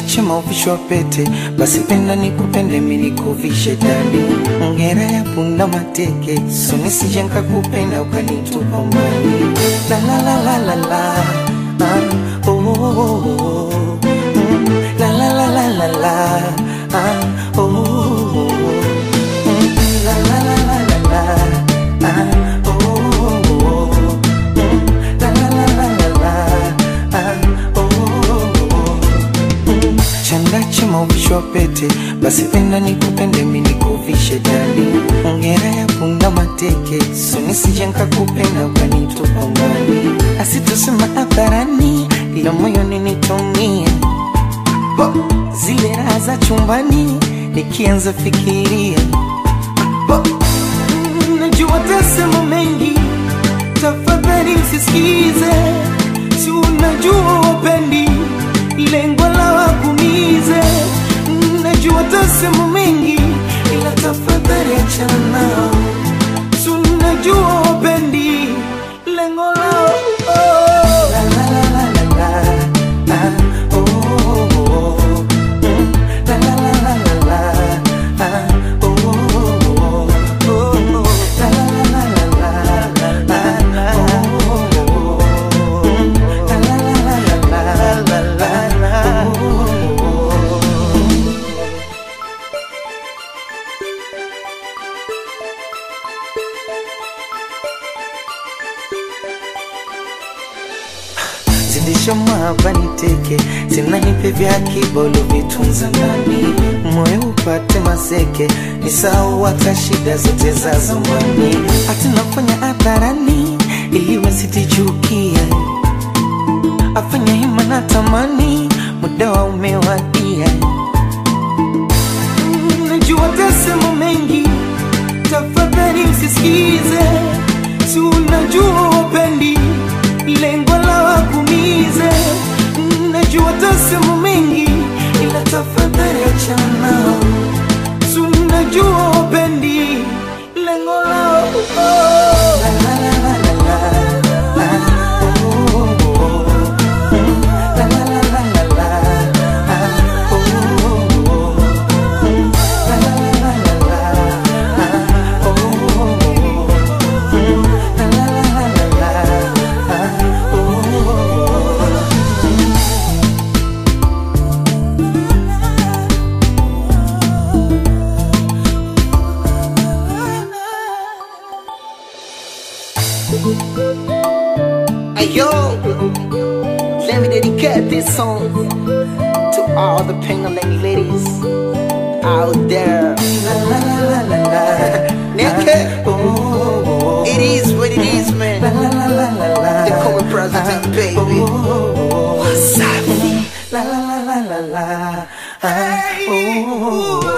chema uvishwa pete, basi penda nikupende mimi nikuvishe dadi. Ngera ya punda mateke, so nisije nikakupenda ukanitupa mbali. La la la la la la, ah, oh, oh, oh, oh. Mm, la la la la la la, ah, oh, oh, oh. Mm, la la la la la la, ah, oh, oh, oh. Mm, la la la la la la, ah, oh, oh, oh. Chanda chema uvishwa pete, basi penda nikupende mimi nikuvishe dali. Ongera ya punda mateke, so nisije nikakupenda ukanitupa mbali. Asitusema hadharani, ila moyoni nitumie Bo, zile raha za chumbani nikianza fikiria Bo, mm, najua tasema mengi, tafadhali msisikize, si unajua wapendi lengo la wakumize. Mm, Najua tasema mengi, ila tafadhali achana nao, si unajua wapendi lengo lao oh. La, la, la, la, la, la. Ah, oh, oh, oh. Mm, la, la, la, la, la, la. Ah, oh, oh, oh. Oh, la, la, la, la, la, la. Ah, oh, oh, oh. Mm, la, la, la, la, la, la, la. Oh, oh, oh. zidisha mahaba niteke, sina nipe vya kibolo vitunza ndani, moyo upate maseke, nisahau hata shida zote za zamani, hata nafanya hadharani ili wasitichukie, afanya hima na tamani, muda wa umewadia. Mm, Najua tasema mengi, tafadhali msisikize, si unajua wapendi lengo la wakumize. Mm, Najua tasema mengi, ila tafadhali achana nao, si unajua wapendi lengo lao oh. La, la, la, la, la, la. Ah, oh, oh, oh. Mm, la, la, la, la, la, la. Ah, oh, oh, oh. Mm, la, la, la, la, la, la. Ah, oh, oh, oh. Mm, la, la, la, la, la, la. Ah, oh, oh, oh. Hey yo, let me dedicate this song to all the Pengaling ladies out there. La, la, la, la, la, la. Naked. Oh, oh, oh. It is what it is, La, man. la, la, la, la, la. They call me President, baby. What's up? La la la la la la. Ah, oh, oh, oh.